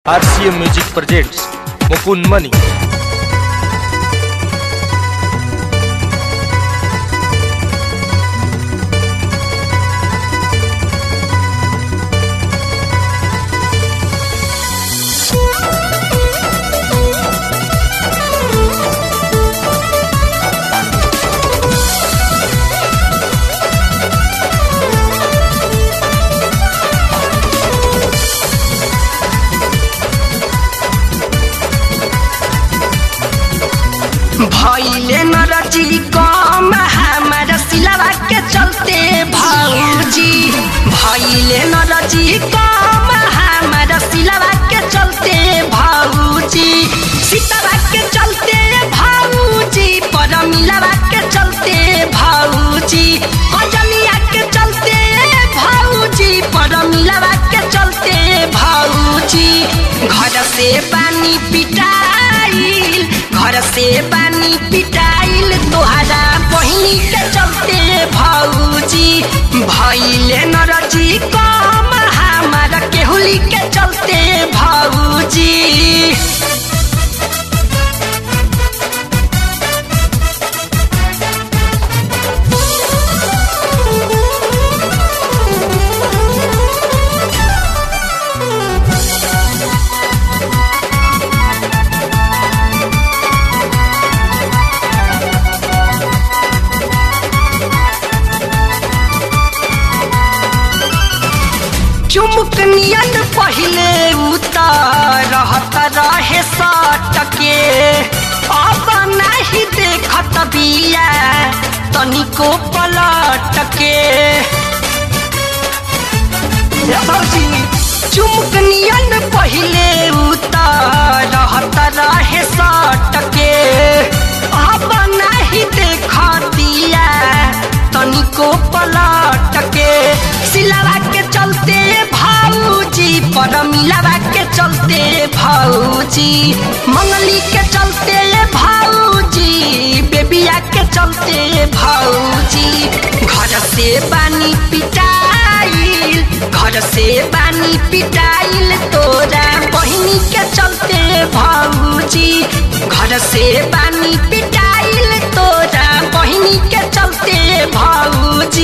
RCM Music presents Mukun Mani. भैले नरजी कम हमारा सिलवा के चलते भौजी भैले नरजी कम हमारा सिलवा के चलते भौजी सीतवा के चलते भौजी पर मिलवा के चलते भौजी कजलिया के चलते भौजी पर मिलवा के चलते भौजी घर से पानी पिटाइल घर से पानी पिटाइल तोहरा बहिनी के चलते भौजी भैले नरजी कम हमारा केहुली के चलते भौजी चुमुक नियन पहिले उतर रहत रहे सटके अब नाही देखत बिया तनिको पलटके चुमुक नियन पहिले उतर रहत रहे सटके अब नाही देखतिया तनिको पलटके सिलावा के चलते भाऊजी पर मिलावा के चलते भाऊजी मंगली के चलते भाऊजी बेबिया के चलते भाऊजी घर से पानी पिटाइल घर से पानी पिटाइल तोरा बहिनी के चलते भाऊजी घर से पानी पिटाइल तोरा बहिनी के चलते भाऊजी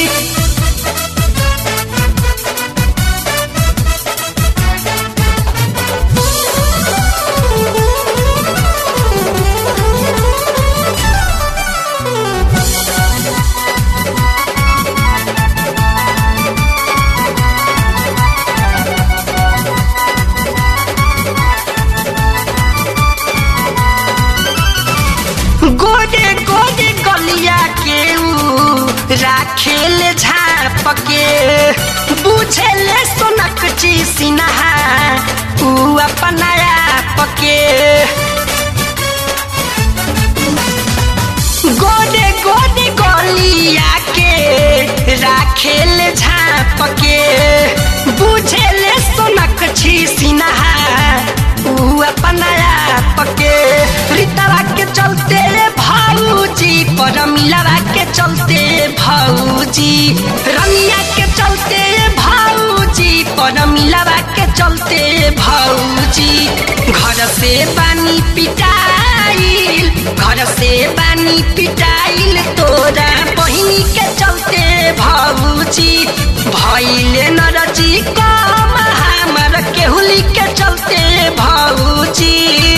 गोडे गोडे गलिया के ऊ राखेल झाप के बुझेले सोनक ची सिन्हा ऊ अपना आप के गोडे गोडे गलिया के राखेल झाप के बुझेले सोनक छी सिन्हा ऊ अपना आप के रीतवा के चलते भाऊजी पर मिलवा के चलते भाऊजी रमिया के चलते भाऊजी पर मिलवा के चलते भाऊजी घर से पानी पिटाइल घर से पानी पिटाइल तोरा बहिनी के चलते भाऊजी भैले नरजी कम हमार केहुली के चलते भाऊजी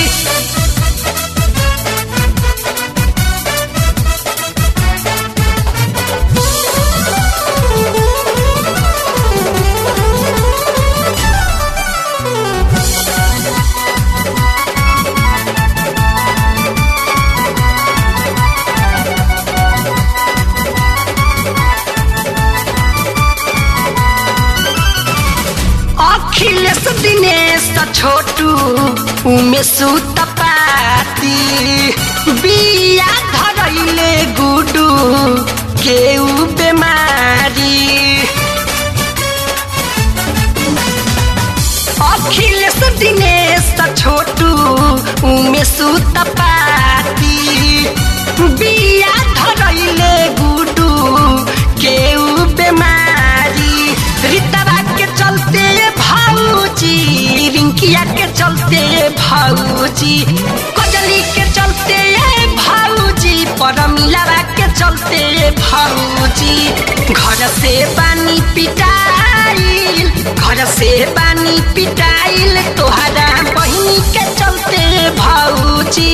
अखिलेश दिनेश छोटू उमेश तपाती बिया धरैले गुडू केउ बेमारी अखिलेश दिनेश छोटू उमेश तपाती बिया धरैले गुडू केउ बेमारी रीतवा के चलते भाऊजी रिंकिया चलते भाऊजी कजली के चलते भाऊजी परमिला के चलते भाऊजी घर से पानी पिटाइल घर से पानी पिटाइल तोहरा बहिनी के चलते भाऊजी